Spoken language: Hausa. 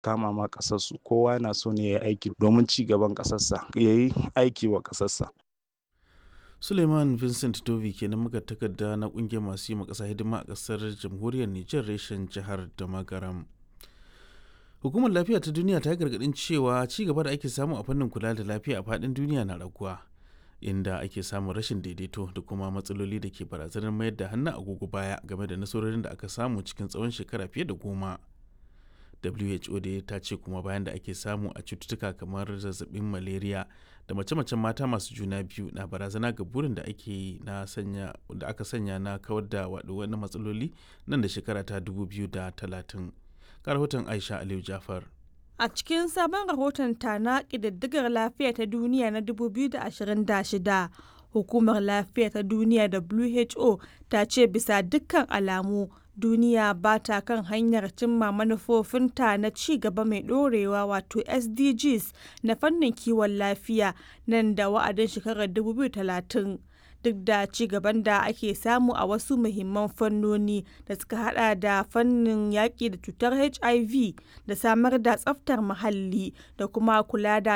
kama ma ƙasarsu kowa yana so ne ya yi aiki domin ci gaban ƙasarsa ya yi aiki wa ƙasarsa suleiman vincent dovi kenan muka takarda na kungiyar masu yi ƙasa hidima a ƙasar jamhuriyar nijar reshen jihar da magaram hukumar lafiya ta duniya ta yi gargaɗin cewa ci gaba da ake samu a fannin kula da lafiya a faɗin duniya na raguwa inda ake samun rashin daidaito da kuma matsaloli da ke barazanar mayar da hannun agogo baya game da nasarorin da aka samu cikin tsawon shekara fiye da goma who da ta ce kuma bayan da ake samu a cututtuka kamar zazzabin malaria da mace-macen mata masu juna biyu na barazana ga burin da ake na sanya da aka sanya na kawar da wani matsaloli nan da shekara ta 2030 ga rahoton aisha aliyu jafar A cikin sabon rahoton ta na ƙididdigar lafiya ta duniya na 2026, Hukumar Lafiya ta Duniya WHO ta ce bisa dukkan alamu duniya ba ta kan hanyar cimma manufofinta na ci gaba mai ɗorewa wato SDGs na fannin kiwon lafiya nan da wa'adin shekarar 2030. duk da ci gaban da ake samu a wasu muhimman fannoni da suka hada da fannin yaƙi da cutar hiv da samar da tsaftar muhalli da kuma kula da